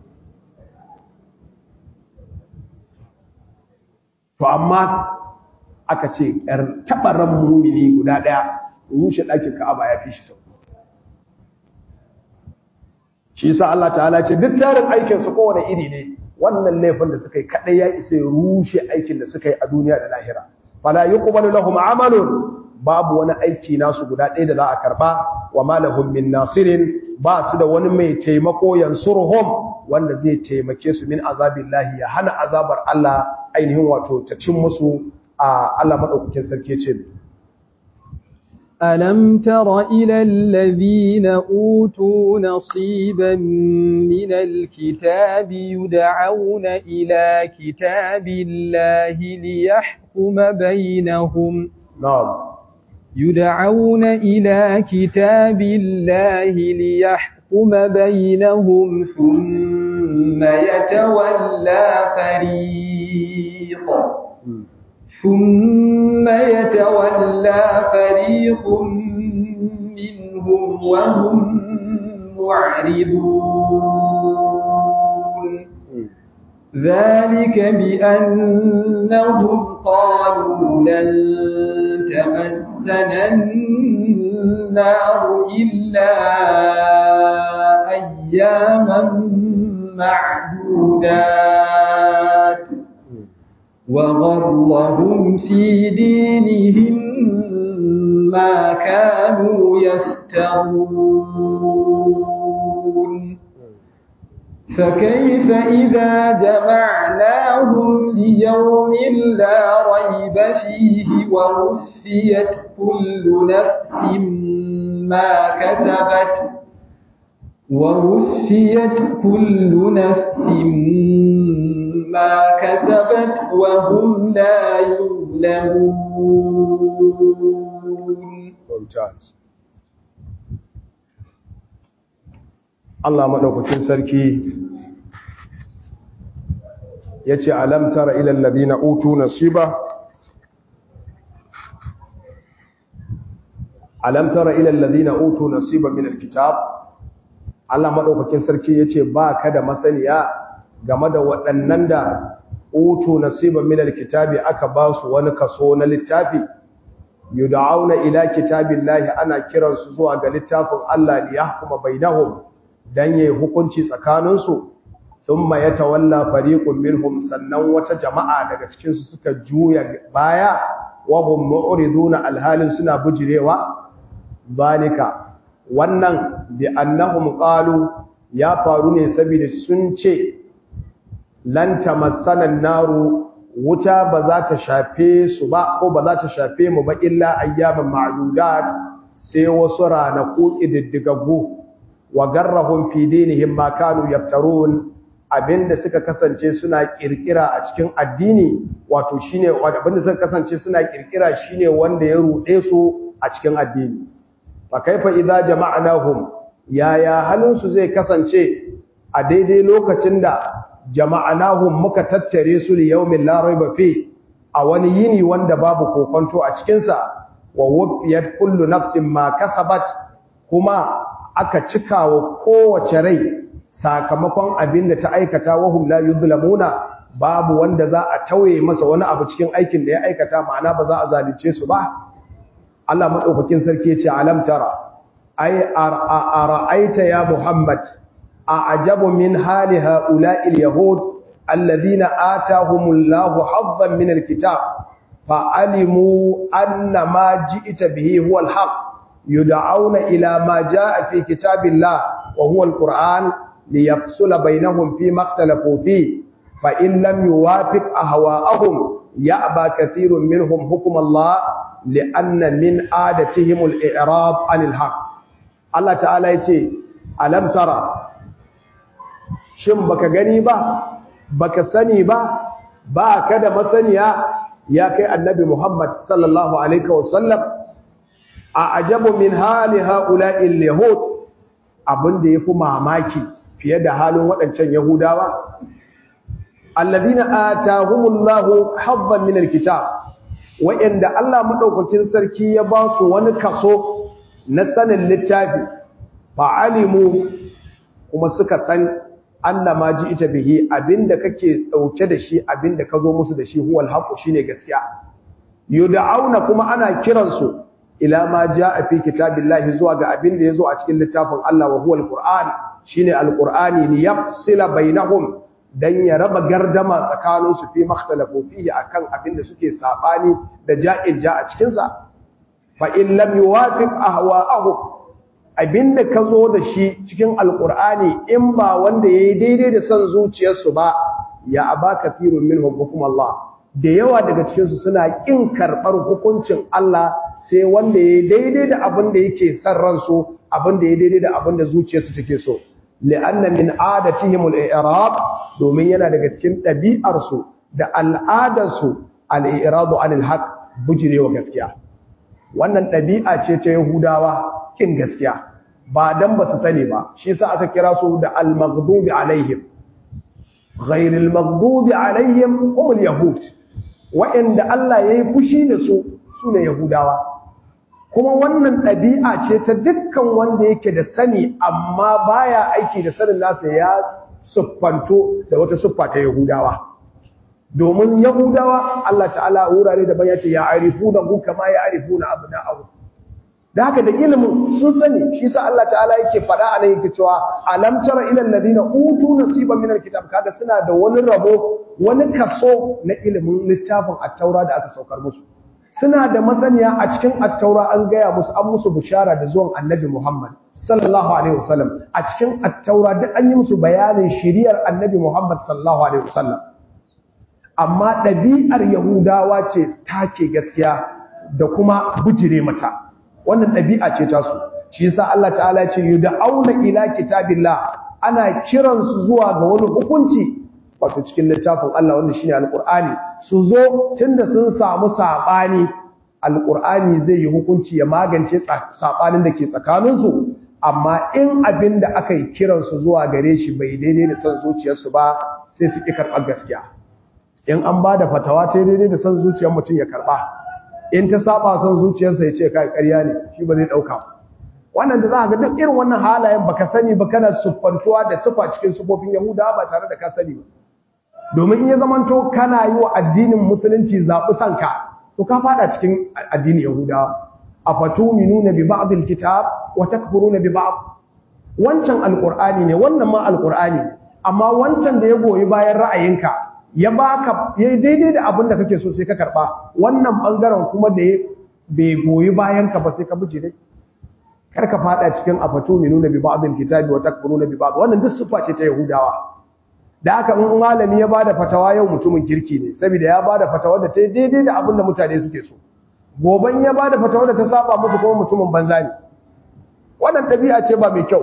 to amma aka ce ‘yar taɓaran mumini guda ɗaya rushe ɗakin ka'aba ya fi shi sau shi sa Allah ta'ala ce duk tarin aikinsu kowane iri ne wannan laifin da suka yi kaɗai ya isa ya rushe aikin da suka yi a duniya da lahira fala yi kuma lahum amalun babu wani aiki nasu guda ɗaya da za a karɓa wa malahum min nasirin ba su da wani mai taimako yansuruhum wanda zai taimake su min azabillahi ya hana azabar Allah ainihin wato ta cin musu a Allah madaukakin sarki ce ألم تر إلى الذين أوتوا نصيبا من الكتاب يدعون إلى كتاب الله ليحكم بينهم نعم يدعون إلى كتاب الله ليحكم بينهم ثم يتولى فريق ثم يتولى فريق منهم وهم معرضون ذلك بأنهم قالوا لن تمسنا النار إلا أياما معدودات وغرهم في دينهم ما كانوا يفترون فكيف إذا جمعناهم ليوم لا ريب فيه ووفيت كل نفس ما كسبت ووفيت كل نفس ما كسبت وهم لا يظلمون ممتاز Allah madaukakin sarki yace alam tara ila alladhina utu nasiba alam tara ila alladhina utu nasiba min alkitab Allah madaukakin sarki yace ba ka da masaniya game da waɗannan da utu nasiba min alkitabi aka ba su wani kaso na littafi yud'auna ila kitabillahi ana kiransu zuwa ga littafin Allah li yahkuma bainahum dan yayi hukunci tsakaninsu thumma yatawalla fariqun minhum sannan wata jama'a daga cikin su suka juya baya wa hum mu'riduna alhalin suna bujirewa zalika wannan bi annahum qalu ya faru ne saboda sun ce lan tamassana naru wuta ba za ta shafe su ba ko ba za ta shafe mu ba illa ayyaman ma'dudat sai wasu ranaku ididdigaggu wa garrahum fi dinihim ma kanu yaftarun abinda suka kasance suna kirkira a cikin addini wato shine abinda suka kasance suna kirkira shine wanda ya rude su a cikin addini fa kaifa idza jama'nahum yaya halin su zai kasance a daidai lokacin da jama'anahum muka tattare su li yawmin la rayba fi a wani yini wanda babu kokonto a cikin sa wa wufiyat kullu nafsin ma kasabat kuma aka cika wa kowace rai sakamakon abin da ta aikata wa hum la yuzlamuna babu wanda za a tauye masa wani abu cikin aikin da ya aikata ma'ana ba za a zalunce su ba Allah madaukakin sarki ya ce alam tara ai ara'aita ya muhammad أعجب من حال هؤلاء اليهود الذين آتاهم الله حظا من الكتاب فعلموا أن ما جئت به هو الحق يدعون إلى ما جاء في كتاب الله وهو القرآن ليفصل بينهم فيما اختلفوا فيه فإن لم يوافق أهواءهم يأبى كثير منهم حكم الله لأن من عادتهم الإعراض عن الحق الله تعالى يقول ألم ترى shin baka gani ba baka sani ba ba ka da masaniya ya kai annabi Muhammad sallallahu alaihi wasallam a ajabu min hali haula'il yahud abinda yafi mamaki fiye da halin waɗancan yahudawa alladhina atahumullahu haddan min alkitab wa'inda Allah madaukakin sarki ya ba su wani kaso na sanin littafi fa'alimu kuma suka san annama ji ita bihi abinda kake dauke da shi abinda ka zo musu da shi huwal haqu shine gaskiya yud'auna kuma ana kiransu ila ma jaa fi kitabillahi zuwa ga abinda yazo a cikin littafin Allah wa huwal qur'an shine alqur'ani li yafsila bainahum dan ya raba gardama tsakanin su fi makhtalafu fihi akan abinda suke sabani da ja'in ja a cikin sa fa in lam yuwafiq ahwa'ahum abinda ka zo da shi cikin alkur'ani in ba wanda ya yi daidai da son zuciyarsu ba ya aba kathirun minhum hukum Allah da yawa daga cikinsu suna ƙin karɓar hukuncin Allah sai wanda ya daidai da abin da yake son ransu abin da ya daidai da abin da zuciyarsu take so li'anna min adatihim al-i'rab domin yana daga cikin ɗabi'arsu da al'adarsu al-i'radu anil haqq bujirewa gaskiya wannan ɗabi'a ce ta Yahudawa kin gaskiya ba dan ba su sani ba shi yasa aka kira su da al-maghdubi alaihim ghairil maghdubi alaihim humul yahud wa'anda Allah yayi fushi da su sune Yahudawa kuma wannan ɗabi'a ce ta dukkan wanda yake da sani amma baya aiki da sanin nasa ya siffanto da wata siffa ta Yahudawa domin Yahudawa Allah ta'ala wurare da ya ce ya arifuna hu kama ya arifuna abna'ahu da haka da ilimin sun sani shi sa Allah ta'ala yake faɗa a nan yake cewa alam tara ila alladhina utu nasiban min alkitab kaga suna da wani rabo wani kaso na ilimin littafin at-taura da aka saukar musu suna da masaniya a cikin attaura an gaya musu an musu bishara da zuwan annabi Muhammad sallallahu alaihi wasallam a cikin attaura duk an yi musu bayanin shiriyar annabi Muhammad sallallahu alaihi wasallam amma ɗabi'ar yahudawa ce take gaskiya da kuma bujire mata wannan ɗabi'a ce ta su shi yasa Allah ta'ala ya ce yud'auna ila kitabillah ana kiransu zuwa ga wani hukunci wato cikin littafin Allah wanda shine alqur'ani su zo tunda sun samu sabani alqur'ani zai yi hukunci ya magance sabanin da ke tsakanin su amma in abin da aka yi kiran su zuwa gare shi bai daidai da son zuciyarsu ba sai su ki karɓar gaskiya in an ba da fatawa ta daidai da son zuciyar mutum ya karɓa in ta saba son zuciyarsa ya ce kai ƙarya ne shi ba zai ɗauka wannan da za ka ga duk irin wannan halayen baka sani ba kana siffantuwa da sifa cikin sifofin yahudawa ba tare da ka sani ba domin in ya zamanto kana yi wa addinin musulunci zaɓi sanka to ka fada cikin addinin yahudawa a fatu minuna bi ba'dil kitab wa takfuruna bi ba'd wancan alqur'ani ne wannan ma alqur'ani amma wancan da ya goyi bayan ra'ayinka ya baka ya daidai da abin da kake so sai ka karba wannan bangaren kuma da bai goyi bayan ka ba sai ka buje dai kar ka fada cikin afatu minuna bi ba'dil kitabi wa takfuruna bi ba'd wannan duk sufa ce ta yahudawa da haka in malami ya bada fatawa yau mutumin kirki ne saboda ya bada fatawa da ta daidai da abin da mutane suke so goban ya bada fatawa da ta saba musu kuma mutumin banza ne wannan dabi'a ce ba mai kyau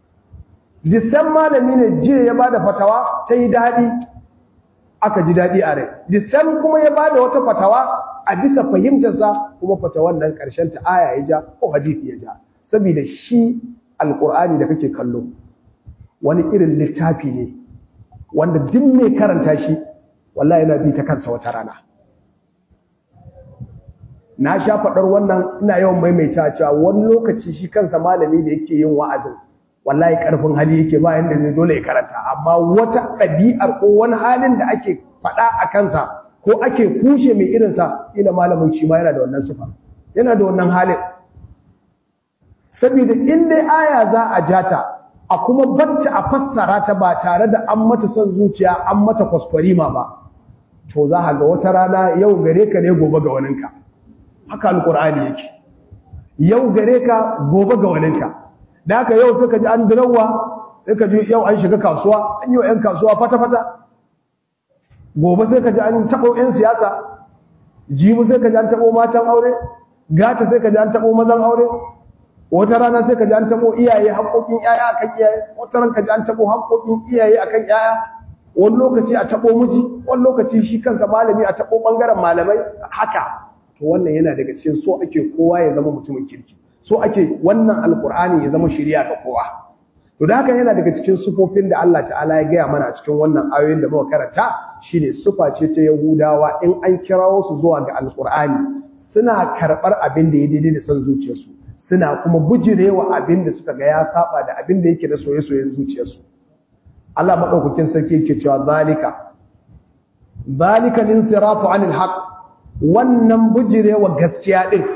disan malami ne jiya ya bada fatawa ta yi dadi aka ji dadi a rai disan kuma ya bada wata fatawa a bisa fahimtarsa kuma fatawan nan karshen ta aya ya ja ko hadisi ya ja saboda shi alqur'ani da kake kallo wani irin littafi ne wanda duk mai karanta shi wallahi yana bi ta kansa wata rana na sha faɗar wannan ina yawan maimaita cewa wani lokaci shi kansa malami da yake yin wa'azin wallahi karfin hali yake bayan da zai dole ya karanta amma wata ɗabi'ar ko wani halin da ake faɗa a kansa ko ake kushe mai irinsa ila malamin shi ma yana da wannan sufa yana da wannan halin saboda in dai aya za a jata a kuma bacci a fassara ta ba tare da an mata son zuciya an mata kwaskwarima ba to za ga wata rana yau gare ka ne gobe ga waninka haka alkur'ani yake yau gare ka gobe ga waninka da haka yau suka ji an dirawa suka ji yau an shiga kasuwa an yi wa 'yan kasuwa fata-fata gobe sai ka ji an taɓo 'yan siyasa jimu sai ka ji an taɓo matan aure gata sai ka ji an taɓo mazan aure wata rana sai ka ji an tabo iyaye haƙoƙin iyaye akan iyaye wata ran ka ji an tabo haƙoƙin iyaye akan iyaye wani lokaci a tabo miji wani lokaci shi kansa malami a tabo bangaren malamai haka to wannan yana daga cikin so ake kowa ya zama mutumin kirki so ake wannan alkur'ani ya zama shiriya ga kowa to da haka yana daga cikin sufofin da Allah ta'ala ya gaya mana a cikin wannan ayoyin da muka karanta shine sufa ce ta yahudawa in an kirawo su zuwa ga alkur'ani suna karɓar abin da ya daidai da son zuciyarsu suna kuma bujirewa abin da suka ga ya saba da abin da yake da soye-soyen zuciyarsu Allah madaukakin sarki yake cewa zalika zalika linsirafu anil haqq wannan bujirewa gaskiya din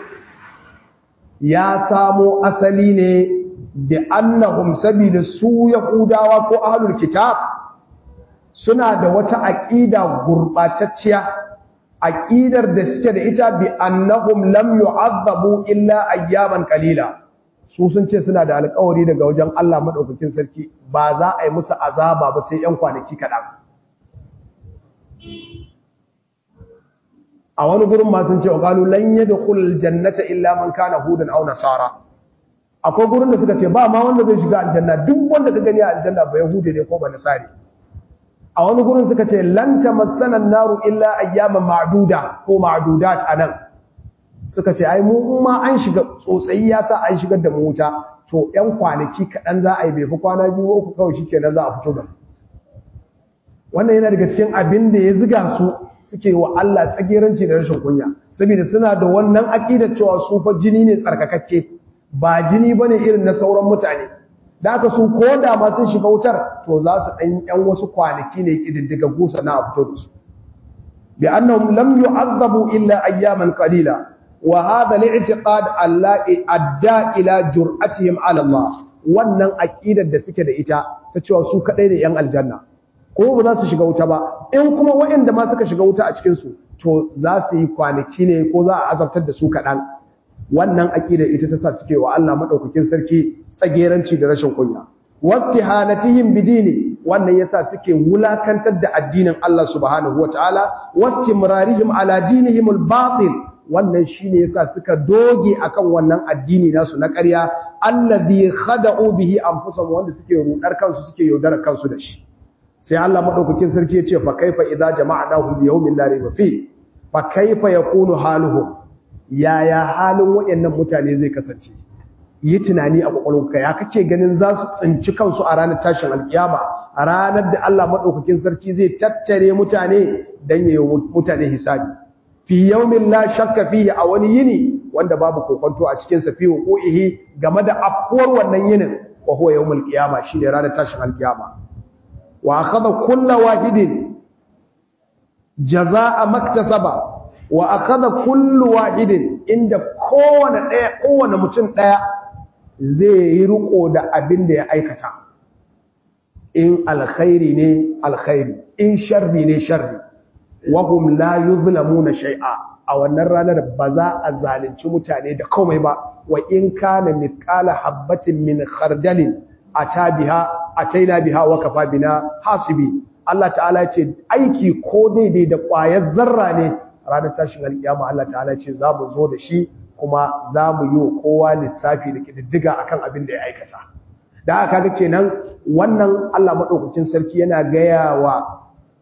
ya samo asali ne da annahum sabila su yahudawa ko ahlul kitab suna da wata aqida gurbatacciya aqidar da suke da ita bi annahum lam yu'azzabu illa ayyaman qalila su sun ce suna da alƙawari daga wajen Allah madaukakin sarki ba za a yi musu azaba ba sai ƴan kwanaki kaɗan a wani gurin ma sun ce wa qalu lan yadkhul jannata illa man kana hudan aw nasara akwai gurin da suka ce ba ma wanda zai shiga aljanna duk wanda ka gani a aljanna ba yahudi ne ko ba nasari a wani gurin suka ce lan tamassana naru illa ayyaman ma'duda ko ma'dudat anan suka ce ai mu ma an shiga tsotsayi ya sa an shigar da mu wuta to ƴan kwanaki kaɗan za a yi bai fi kwana biyu uku kawai shi kenan za a fito da wannan yana daga cikin abin da ya ziga su suke wa Allah tsageranci da rashin kunya saboda suna da wannan aƙidar cewa su fa jini ne tsarkakakke ba jini bane irin na sauran mutane da aka su ko da ma sun shiga wutar to za su ɗan ƴan wasu kwanaki ne kididdiga gusa na a fito da su bi annahum lam yu'azzabu illa ayyaman qalila wa hadha al-i'tiqad allati adda ila jur'atihim ala Allah wannan aqidar da suke da ita ta cewa su kadai ne yan aljanna ko ba za su shiga wuta ba in kuma waɗanda ma suka shiga wuta a cikin su to za su yi kwanaki ne ko za a azabtar da su kaɗan wannan aqidar ita ta sa suke wa Allah madaukakin sarki tsageranci da rashin kunya wastihanatihim bidini wannan yasa suke wulakantar da addinin Allah subhanahu wataala wastimrarihim ala dinihim al-batil wannan shine yasa suka doge akan wannan addini nasu na ƙarya allazi khada'u bihi anfusahum wanda suke rudar kansu suke yaudar kansu da shi sai Allah madaukakin sarki ya ce fa kaifa idza jama'nahum li yawmin la rayba fi fa kaifa yakunu haluhum yaya halin wayannan mutane zai kasance yi tunani a kwakwalwarka ya kake ganin za su tsinci kansu a ranar tashin alkiyama a ranar da Allah madaukakin sarki zai tattare mutane dan yayi mutane hisabi fi yawmin la shakka fihi a wani yini wanda babu kokonto a cikin sa fi huquqihi game da afkuwar wannan yinin wa huwa yawmul qiyama shine ranar tashin alkiyama wa akhadha kullu wahidin jazaa maktasaba wa akhadha kullu wahidin inda kowane daya kowane mutum daya zai yi riko da abin da ya aikata in alkhairi ne alkhairi in sharri ne sharri wahum la yuzlamuna shay'a a wannan ranar ba za a zalunci mutane da komai ba wa in kana mithqala habatin min khardalin atabiha ataina biha wa kafa bina hasibi Allah ta'ala ce aiki ko daidai da ƙwayar zarra ne ranar tashin alƙiyama Allah ta'ala ce za mu zo da shi kuma za mu yi wa kowa lissafi da kididdiga akan abin da ya aikata da aka ga kenan wannan Allah madaukakin sarki yana gaya wa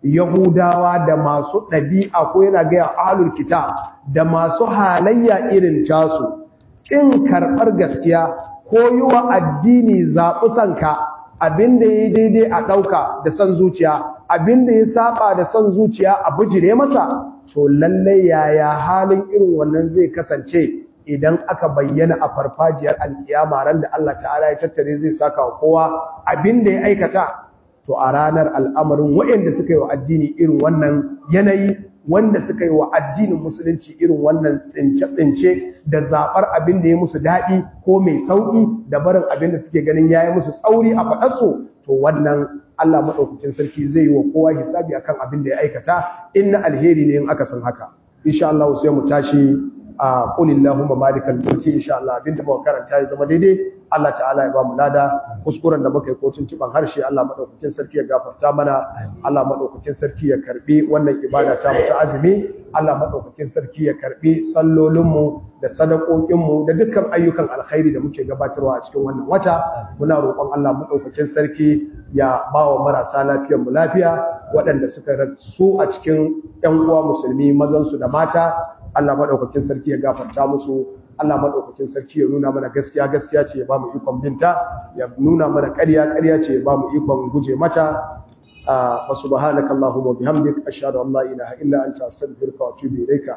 Yahudawa da masu ɗabi'a ko yana gaya ahlul kitab da masu halayya irin tasu ƙin karɓar gaskiya ko yi wa addini zaɓi sanka abinda ya yi daidai a ɗauka da son zuciya abinda ya saba da son zuciya a bijire masa to lallai yaya halin irin wannan zai kasance idan aka bayyana a farfajiyar alkiyama ran da Allah ta'ala ya tattare zai saka wa kowa abinda ya aikata to a ranar al'amarin waɗanda suka yi wa addini irin wannan yanayi wanda suka yi wa addinin musulunci irin wannan tsince-tsince da zaɓar abin da ya musu daɗi ko mai sauƙi da barin abin da suke ganin ya yi musu tsauri a faɗarsu to wannan Allah maɗaukakin sarki zai yi wa kowa hisabi akan abin da ya aikata in na alheri ne in aka san haka insha Allah sai mu tashi a qulillahumma malikal mulki insha Allah abin da muka karanta ya zama daidai Allah ta'ala ya ba mu lada kuskuren da muka yi kotun tuban harshe Allah madaukakin sarki ya gafarta mana Allah madaukakin sarki ya karbi wannan ibada ta mu ta azumi Allah madaukakin sarki ya karbi sallolin mu da sadakokin mu da dukkan ayyukan alkhairi da muke gabatarwa a cikin wannan wata muna roƙon Allah madaukakin sarki ya ba wa marasa lafiyar mu lafiya waɗanda suka rasu a cikin ƴan uwa musulmi mazan su da mata Allah madaukakin sarki ya gafarta musu Allah maɗaukakin sarki ya nuna mana gaskiya gaskiya ce ya ba mu ikon binta ya nuna mana ƙarya ƙarya ce ya ba mu ikon guje mata wa subhanaka allahumma bihamdik ashhadu an la ilaha illa anta astaghfiruka wa atubu ilayka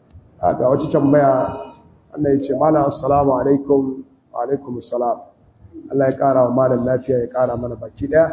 ga wata tambaya Allah ya ce malam assalamu alaikum wa alaikum assalam Allah ya ƙara wa malam lafiya ya ƙara mana baki ɗaya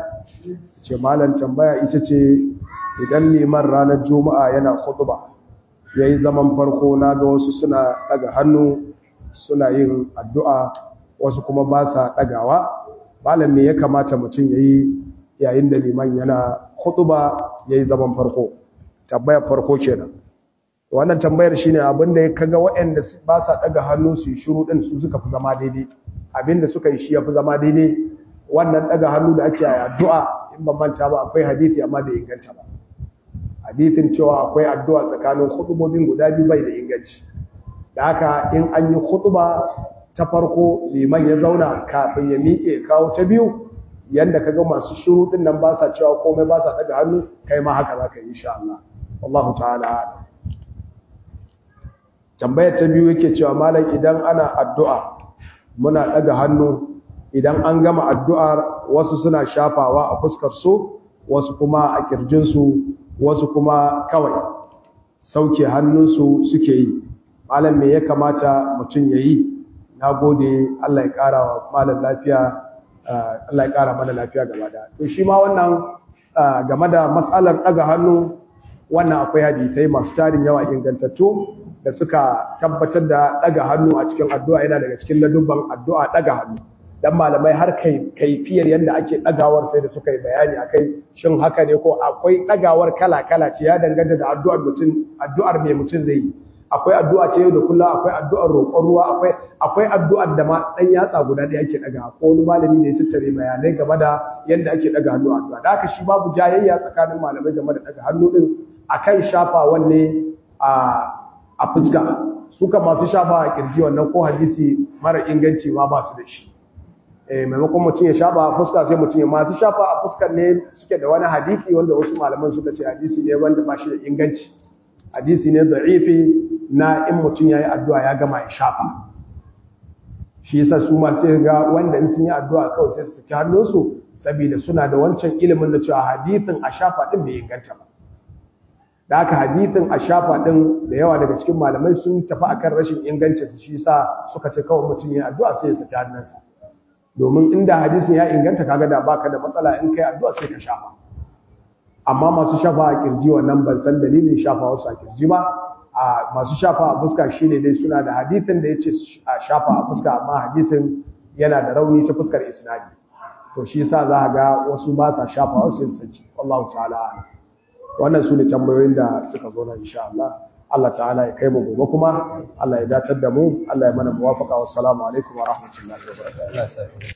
ce malam tambaya ita ce idan liman ranar juma'a yana khutba yayi zaman farko na ga wasu suna daga hannu suna yin addu'a wasu kuma ba sa ɗagawa malam me ya kamata mutum ya yi yayin da liman yana hutuba ya yi zaman farko tambayar farko kenan wannan tambayar shine abinda ya kaga waɗanda ba sa ɗaga hannu su yi shuru ɗin su suka fi zama daidai abinda suka yi shi ya fi zama daidai wannan ɗaga hannu da ake yi addu'a in ban manta ba akwai hadithi amma da inganta ba hadithin cewa akwai addu'a tsakanin khutubobin guda biyu bai da inganci da haka in an yi khutuba ta farko liman ya zauna kafin ya miƙe kawo ta biyu yanda kaga masu shiru din nan ba sa cewa komai ba sa daga hannu kai ma haka zaka yi insha Allah wallahu ta'ala tambayar ta biyu yake cewa malam idan ana addu'a muna daga hannu idan an gama addu'ar wasu suna shafawa a fuskar su wasu kuma a kirjin su wasu kuma kawai sauke hannunsu suke yi malam me ya kamata mutum yayi nagode Allah ya kara wa malam lafiya Allah ya kara mana lafiya gaba da to shi ma wannan game da matsalar daga hannu wannan akwai hadisai masu tarin yawa ingantattu da suka tabbatar da daga hannu a cikin addu'a yana daga cikin ladubban addu'a daga hannu dan malamai har kai kaifiyar yanda ake dagawar sai da suka yi bayani akai shin haka ne ko akwai dagawar kala kala ce ya danganta da addu'ar mutum addu'ar me mutum zai yi akwai addu'a ta yau da kullum akwai addu'ar roƙon ruwa akwai akwai addu'ar da ma dan yatsa guda da yake daga ko wani malami ne ya tattare bayanai game da yanda ake daga hannu addu'a da haka shi babu jayayya tsakanin malamai game da daga hannu din akan shafa wanne a a fuska suka masu shafa a kirji wannan ko hadisi mara inganci ma ba su da shi eh maimakon mutum ya shafa a fuska sai mutum ya masu shafa a fuskar ne suke da wani hadisi wanda wasu malaman suka ce hadisi ne wanda ba shi da inganci hadisi ne da'ifi na in mutum ya yi addu'a ya gama ya shafa shi yasa su ma sai ga wanda in sun yi addu'a kawai sai su saki hannunsu saboda suna da wancan ilimin da cewa hadisin a shafa din bai inganta ba da haka hadithin a shafa ɗin da yawa daga cikin malamai sun tafi akan rashin ingancinsa shi sa suka ce kawai mutum ya addu'a sai ya saki hannunsa domin inda hadisin ya inganta kaga da baka da matsala in kai addu'a sai ka shafa amma masu shafa a kirji wannan ban san dalilin shafa wasu a kirji ba a masu shafa a fuska shine dai suna da hadithin da yace a shafa a fuska amma hadisin yana da rauni ta fuskar isnadi to shi yasa za ga wasu ba sa shafa wasu sai su saki wallahu ta'ala a'lam wannan su ne tambayoyin da suka zo na insha Allah Allah ta'ala ya kai mu gobe kuma Allah ya dacar da mu Allah ya mana muwafaka wassalamu alaikum wa rahmatullahi wa barakatuh